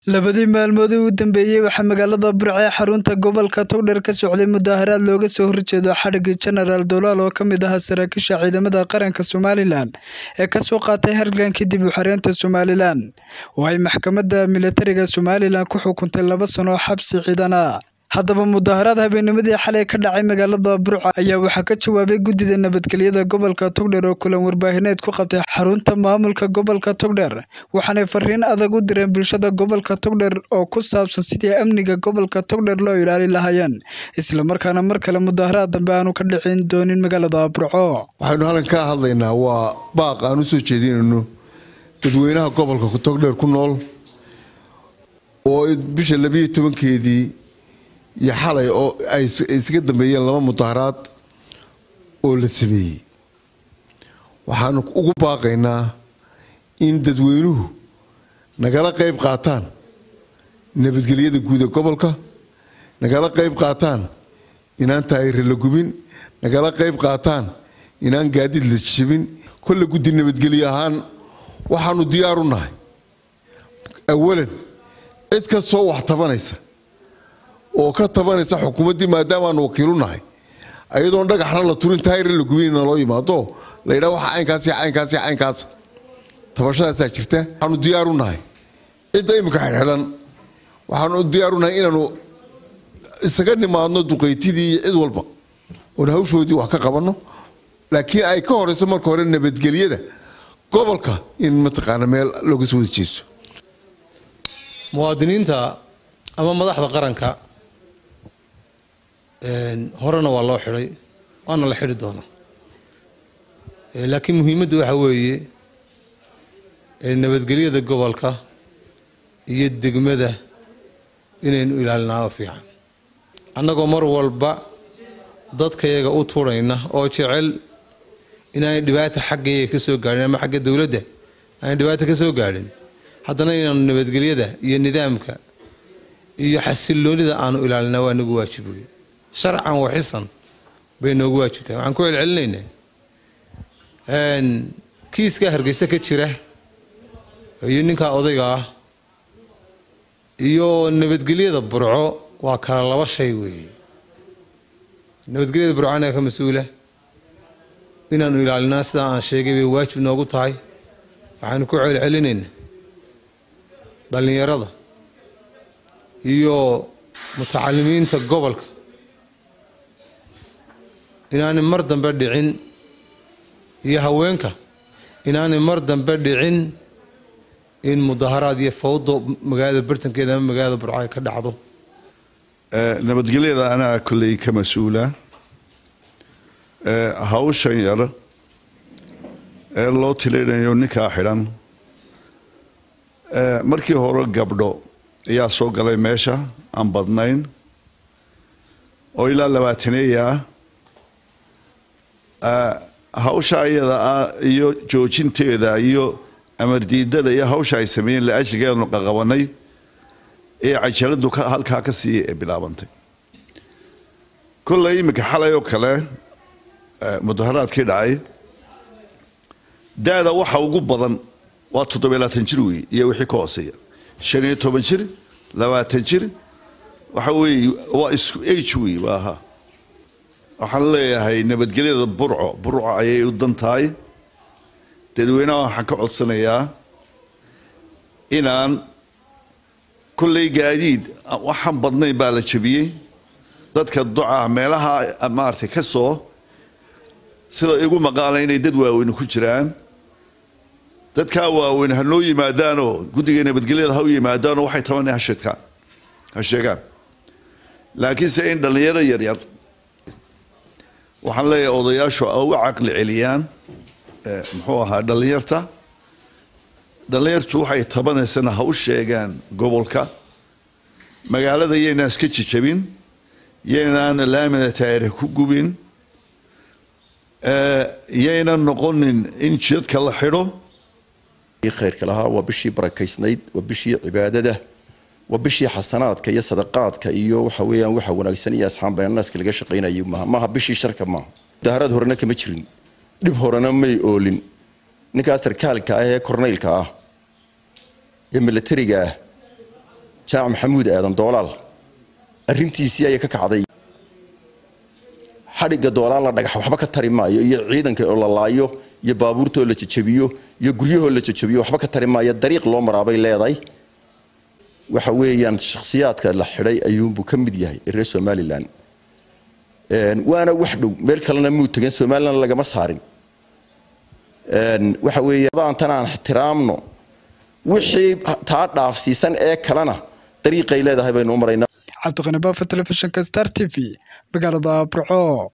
labadii maalmoodii u dambeeyey waxaa magaalada burco ee xarunta gobolka togdheer ka socday mudaaharaad looga soo horjeedo xadhigii jenaraal dolaal oo ka mid ahaa saraakiisha ciidamada qaranka somalilan ee kasoo qaatay halgankii dib u xareynta somalilan oo ay maxkamadda militariga somalilan ku xukuntay laba sano oo xabsi ciidan ah haddaba mudaaharaad habeennimadii xalay ka dhacay magaalada burco ayaa waxaa ka jawaabay guddida nabadgelyada gobolka togdheer oo kulan warbaahineed ku qabtay xarunta maamulka gobolka togdheer waxaanay fariin adag u direen bulshada gobolka togdheer oo ku saabsan sidii amniga gobolka togdheer loo ilaali lahaayeen islamarkaana mar kale mudaaharaad dambe aanu ka dhicin doonin magaalada burco waxaynu halkan ka hadlaynaa waa baaq aan u soo jeedinayno dadweynaha gobolka togdheer ku nool oo bisha labiyo tobankeedii iyo xalay oo ay isaga dambeeyeen laba mudaaharaad oo la sameeyey waxaanu ugu baaqaynaa in dadweynuhu nagala qayb qaataan nabadgelyada guud ee gobolka nagala qayb qaataan inaan taayire la gubin nagala qayb qaataan inaan gaadiid la jabin kolle guddi nabadgelyo ahaan waxaanu diyaar u nahay awalan cid kastoo wax tabanaysa oo ka tabanaysa xukuumaddii maadaamaanu wakiilu nahay ayadoon dhagaxna la turin taayir la gubinna loo yimaado laydhaa waxa caynkaas caynkaas caynkaas tabashadaasaa jirta waxaanu diyaaru nahay cidda imika xidxidhan waxaanu diyaaru nahay inaanu isaga nimaadno duqaytidii iyo cid walba oon hawshoodii wax ka qabanno laakiin ay ka horeyso marka hore nabadgelyada gobolka in mataqaana meel looga soo wada jeesto muwaadiniinta ama madaxda qaranka horena waa loo xidhay waana la xidhi doonaa laakiin muhiimadda waxa weeye nabadgelyada gobolka iyo degmada inaynu ilaalinaao fiican annagoo mar walba dadkayaga u turayna oo jecel inaanay dhibaata xaggayaga ka soo gaadhin ama xagga dowladda aanay dhibaata ka soo gaadhin haddana inaanu nabadgelyada iyo nidaamka iyo xasiloonida aanu ilaalinaa waa nagu waajib wey sharcan waxisan bay noogu waajibtahay waxaan ku celcelinaynaa kiiskaa hargeysa ka jira iyo ninkaa odayga ah iyo nabadgelyada burco waa kala laba shay weeye nabadgelyada burco anaga ka mas-uula inaanu ilaalinaa sidaa aan sheegay bay waajib noogu tahay waxaanu ku celcelinaynaa dhallinyarada iyo mutacalimiinta gobolka inaanay mar dambe dhicin iyo haweenka inaanay mar dambe dhicin in mudaharaad iyo fawdo magaalada bartankeeda ama magaalada burco ay ka dhacdo nabadgelyada anaa kolley ka mas-uula hawshan yar ee loo tilaynayo ninkaa xidhan markii hore gabdho ayaa soo galay meesha aan badnayn oo ilaa labaataneeya ah hawsha iyada ah iyo joojinteeda iyo amardiidada iyo hawsha ay sameeyeen la-ashigeednu qaqabanay ee cajaladu halkaa ka sii bilaabantay kolley iminka xalay oo kale mudaharaadkii dhacay da-da waxa ugu badan waa toddobiy labaatan jir wey iyo wixii ka hooseeya shan iyo toban jir labaatan jir waxa weeye waa isku age wey waaha waxaan leeyahay nabadgelyada burco burco ayay u dan tahay dadweynaha waxaan ka codsanayaa inaan kolley gaadiid waxaan badnayn baa la jabiyey dadka duca meelaha maaragtay ka soo sida igu maqaala inay dad waaweyne ku jiraan dadkaa waaweyn ha noo yimaadaanoo guddiga nabadgelyada ha u yimaadaanoo waxay tabanay hasheedkaan ha sheegaan laakiinse in dhallinyaro yaryar waxaan leeyahay odayaashu a u caqli celiyaan muxuu ahaa dhallinyarta dhallinyartu waxay tabanaysana ha u sheegaan gobolka magaalada yaynaan iska jijabin yaynaan laamida taayire ku gubin yaynan noqonin in jidadka la xidho khayrka lahaa waa bishii barakaysnayd waa bishii cibaadada waa bishii xasanaadka iyo sadaqaadka iyo waxa weeyaan waxa wanaagsan iyo asxaan baynanaaska laga shaqaynayo maaha maaha bishii sharka maaha mudaaharaad horena kama jirin dhib horena may oolin ninkaas sarkaalka ah ee korneylka ah ee milatariga ah jaamac maxamuud aadan doolaal arrintiisii ayay ka kacday xadhigga doolaal la dhagax waxba ka tari maayo iyo ciidanka oo la laayo iyo baabuurta oo la jajabiyo iyo guryahoo la jajabiyo waxba ka tari maayo dariiq loo maraabay leedahay waxa weeyaan shakhsiyaadka la xidhay ayuunbuu ka mid yahay reer somalilan waana wax dhow meel kalena muu tegin somalilan lagama saarin waxa weeye daantan aan ixtiraamno wixii taa dhaafsiisan ee kalena dariiqay leedahay baynu u maraynaa cabdiqani baafa telefishinka star t v magaalada burco